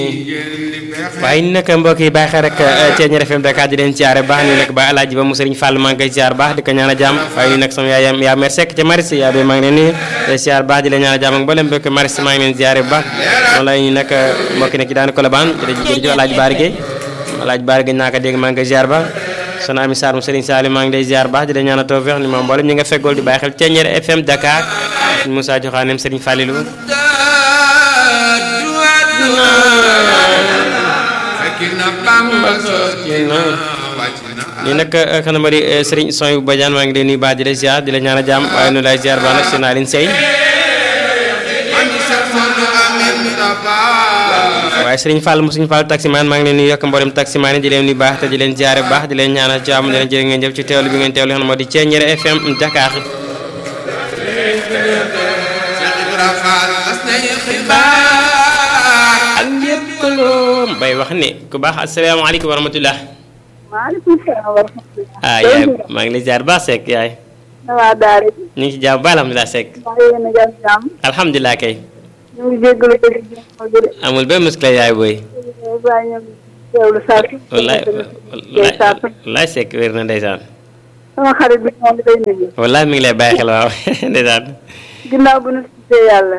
waaye ñu nag mbokk yi bàyyi xel rek Thiéniere FM Dakar di leen siyaare baax ni nag ba alaaji ba mu sëriñ Fall maa ngi koy siyaar baax di ko ñaan a jàmm waaye ñu nag sama yaay yaa mer sekk ca maris yaa bi maa ngi leen nuyu di siyaar baax di leen ñaan a jàmm ak mboolem mbokk maris maa ngi leen siyaare bu baax noonu la ñu nag mbokk nekk daanu Colobane jërëjëf alaaji Baari Gueye alaaji Baari Gueye naa ko dégg maa ngi koy siyaar baax soxna Ami Sarr mu sëriñ Salim maa ngi lay siyaar baax di leen ñaan a tawfeex ni moom mboolem ñi nga feggool di bàyyi xel Thiéniere FM Dakar Moussa Joxaanem sëriñ Fallilou lii nag xanaa ma di Serigne Soy bu Badiane maa ngi leen nuyu baax di la ziar di la ñaan a jàmm waaye nu lay ziar baax nag seen Aline Sey waaye Serigne Fall mu Serigne Fall taximaan maa ngi leen nuyu yokk mboolem taximaan yi di leen nuyu baax te di leen ziare baax di leen ñaan a jàmm di leen jërë ngeen jëf ci teewlu bi ngeen teewlu xam moo di Thiéniere FM Dakar ak njëkkaloo bay wax ne ku baax asalaamaaleykum wa rahmatulah. maaleykum salaam wa rahmatulah. ah yaay maa ngi lay ziar baax Seck yaay. na waa Daara ji. ñu ngi ci jàmm ba alhamdulilah Seck. maa ngi leen a jàmm jàmm. alhamdulilah kay. ñu ngi jégalu dëgg ji. amul benn muskila yaay booy. waaye ñu ngi teewlu saa su. wallaay wallaay wallaay Seck wér na ndeysaan. sama xarit bi moom day nuyu. wallaay mi ngi lay bàyyi xel waaw ndeysaan. ginnaaw bu nu tuddee yàlla.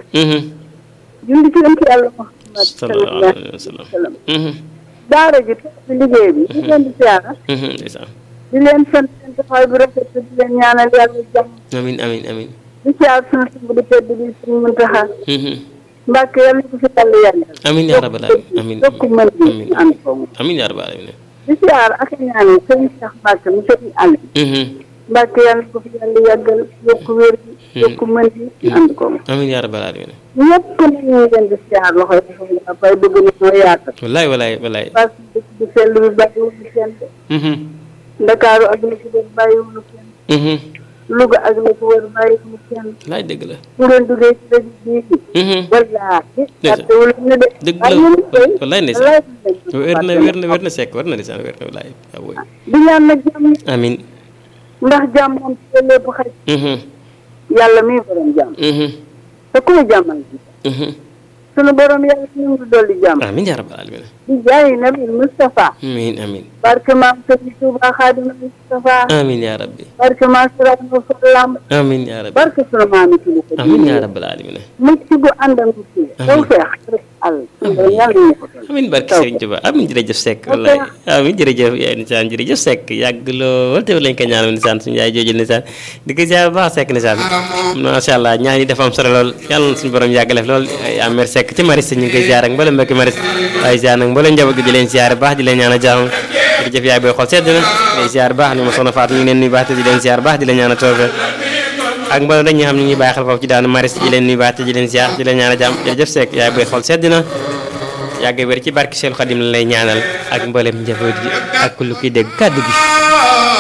julli ci ëmp yàlla Muhammad sallallahu alayhi wa sallam. daara ji toog ci liggéey bi. di leen di siyaara. ndeysaan. di leen sant seen taxawaay bu rafet di leen ñaanal yàlla jàmm. amiin amiin amiin. di siyaar sunu sumb di tedd bi suñu Muntaxa. Mbàkke yàlla na ko fi yàlla yàggal. amiin yaa rabbal aalamiin amiin yokk mën bi ànd ko mu. amiin yaa rabbal aalamiin. di siyaar ak a ñaanal sëñ Cheikh Mbacke mu sëñ Aliou. Mbacke yàlla ko fi yàlla yàggal yokk wér bi yokk mën bi ànd ko mu. amiin yaa rabbal aalamiin. ñëpp nag ñu ngi leen di siyaar loxo yi dafa nga fay bëgg na ñoo yaatal. wallaay wallaay wallaay. parce que dëkk bi sell bi bàyyiwuñu kenn de. Ndakaaru ak la ci def bàyyiwuñu kenn. Louga ak la ci wër bàyyiwuñu kenn. laay dëgg la. bu ngeen duggee ci dëkk bii. wallaahi. Dëgg fàtte wala ñu de. dëgg waaye la ñun tey. wallaay ndeysaan wér na wér na wér na sekk wér na ndeysaan wér na wallaay waaw woy di ñaan nag jàmm amiin ndax jàmm moom ci lépp xaj. yàlla mi borom jàmm. te ku mu jàmmal ji. sunu borom yàlla ñu ngi dolli jàmm. amiin yaa rabbal aalamiin di jaay nabi Moustapha. amiin amiin barke maam Sëriñ Tuuba Xaadimu Moustapha. amiin yaa rabbi barke maam Sëriñ Fallam. amiin yaa rabbi barke sunu maami kilifa. amiin yaa rabbal aalamiin mucc gu ànd ak mucc. taw feex rek àll. yàlla ñu ko toll. amiin barke Serigne Touba amiin jërëjëf Seck wallaay amiin jërëjëf yaay nisaan jërëjëf Seck yàgg lool te lañ ko ñaanal nisaan suñu yaay jooju nisaan di ko ziar bu baax Seck nisaan macha allah ñaan yi dafa am solo lool yàlla na suñu borom yàgg def lool yaa mer Seck ci maris ñu ngi koy ziar ak mboolem mbokki maris waaye ziar nag mboolem njaboot gi di leen ziar baax di leen ñaan a jàmm jërëjëf yaay booy xool sedd na day ziar baax ni ma soxna Fatou ñu ngi leen nuyu baax te di leen ziar baax di leen ñaan a toofe ak mboolem dañ ñi xam ñu ngi bàyyi xel foofu ci daanu maris di leen nuyu baax te di leen ziar di leen ñaan a jàmm jërëjëf Seck yaay booy xool sedd na yàgg wér ci barke Seydou Khadim la lay ñaanal ak mboolem njaboot gi ak lu kiy dégg kàddu gi